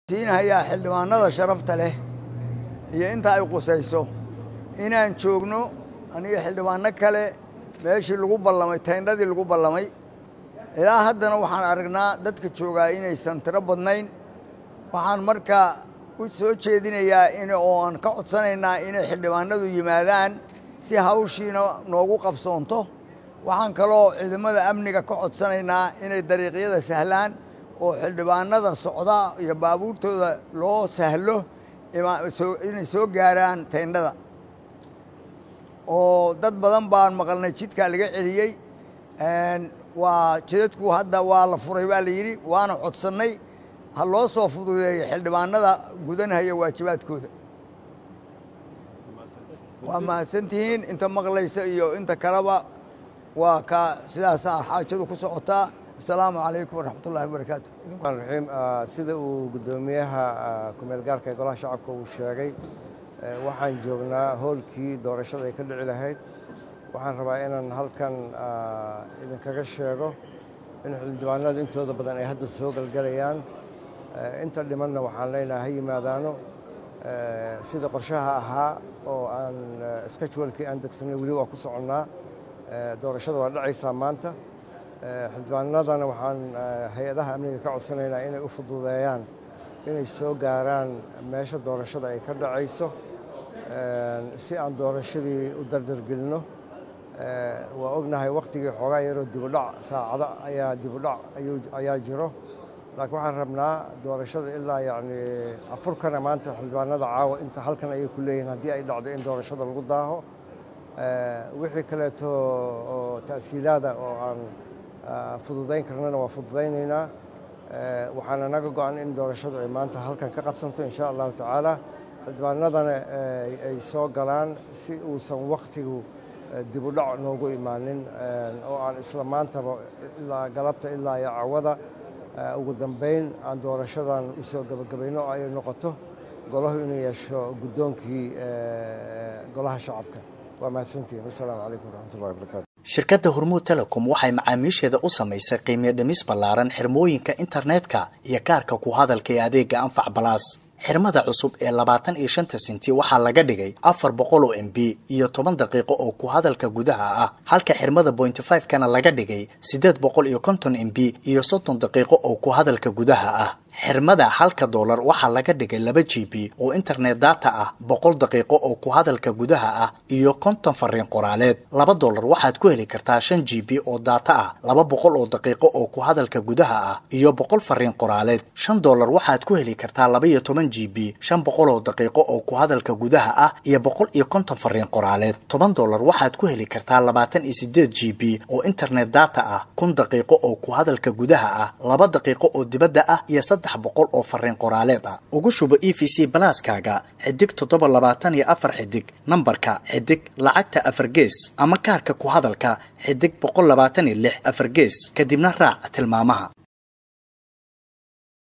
siinhayaa xildhibaanada sharafta leh iyo inta ay qusayso inaan joogno aniga xildhibaano kale meeshii lagu ballamay tayndhadii lagu ballamay ilaa haddana waxaan aragnaa dadka joogaa inaysan tiro badnayn waxaan markaa u soo jeedinayaa in oo aan ka codsanaynaa inay xildhibaanadu yimaadaan si hawshiina noogu qabsoonto waxaan kaloo ciidamada amniga ka codsanaynaa inay dariiqyada sahlaan oo xildhibaanada socda iyo baabuurtooda loo sahlo inay soo gaaraan tayndhada oo dad badan baan maqalnay jidkaa laga celiyey waa jidadku hadda waa la furay baa la yidhi waana codsannay ha loo soo fududeeyo xildhibaanada gudanhaya waajibaadkooda waa mahadsantihiin inta maqlaysa iyo inta kaleba waa ka sidaasaa xaajadu ku socotaa asalaamu calaykum waraxmat ullahi wabarakaatu raxiim sida uu guddoomiyaha kumeel gaarka ee golaha shacabka uu sheegay waxaan joognaa hoolkii doorashada ay ka dhici lahayd waxaan rabaa inaan halkan idinkaga sheego in xildhibaanada intooda badan ay hadda soo galgalayaan inta dhimanna waxaan leenaha ha yimaadaano sida qorshaha ahaa oo aan skajwalkii aan degsanay weli waa ku soconnaa doorashada waa dhacaysaa maanta xildhibaanadana waxaan hay-adaha amniga ka codsanaynaa inay u fududeeyaan inay soo gaaraan meesha doorashada ay ka dhacayso si aan doorashadii u dardargelinno waa ognahay wakhtigii xoogaa yaroo dibudhac saacado ayaa dibudhac ayaa jiro laakiin waxaan rabnaa doorashada ilaa yacni afurkana maanta xildhibaanada caawa inta halkan ayay ku leeyihiin haddii ay dhacdo in doorashada lagu daaho wixii kaleeto oo ta'siilaada oo aan fududayn karnana waa fududaynaynaa waxaana naga go-an in doorashadu ay maanta halkan ka qabsanto insha allahu tacaala xildhibaanadana ay soo galaan si uusan wakhtigu dibudhac noogu imaanin oo aan isla maantaba ilaa galabta ilaa iyo cawada ugu dambayn aan doorashadan u soo gebagabayno oo ay noqoto golahu inuu yeesho guddoonkii golaha shacabka waa mahadsantihin wasalaamu calaykum waraxmatullahi wabarakatu shirkadda hormuud telecom waxay macaamiisheeda u samaysay qiimiyo dhimis ballaaran xirmooyinka internetka iyo kaarka ku hadalka ee adeega anfac balaas xirmada cusub ee labaatan iyo shanta sinti waxaa laga dhigay afar boqol oo m b iyo toban daqiiqo oo ku hadalka gudaha ah halka xirmada bointy five kana laga dhigay siddeed boqol iyo konton m b iyo soddon daqiiqo oo ku hadalka gudaha ah xirmada halka doolar waxaa laga dhigay laba g b oo internet data ah boqol daqiiqo oo ku hadalka gudaha ah iyo konton fariin qoraaleed laba doolar waxaad ku heli kartaa shan g b oo data ah laba boqol oo daqiiqo oo ku hadalka gudaha ah iyo boqol fariin qoraaleed shan doolar waxaad ku heli kartaa laba iyo toban g b shan boqol oo daqiiqo oo ku hadalka gudaha ah iyo boqol iyo konton fariin qoraaleed toban doolar waxaad ku heli kartaa labaatan iyo sideed g b oo internet data ah kun daqiiqo oo ku hadalka gudaha ah laba daqiiqo oo dibadda ah iyo saddex boqol oo fariin qoraaleed ah ugu shubo e v c balaaskaaga xidig toddoba labaatan iyo afar xidig nambarka xidig lacagta afar gees ama kaarka ku hadalka xidig boqol labaatan iyo lix afar gees kadibna raac tilmaamaha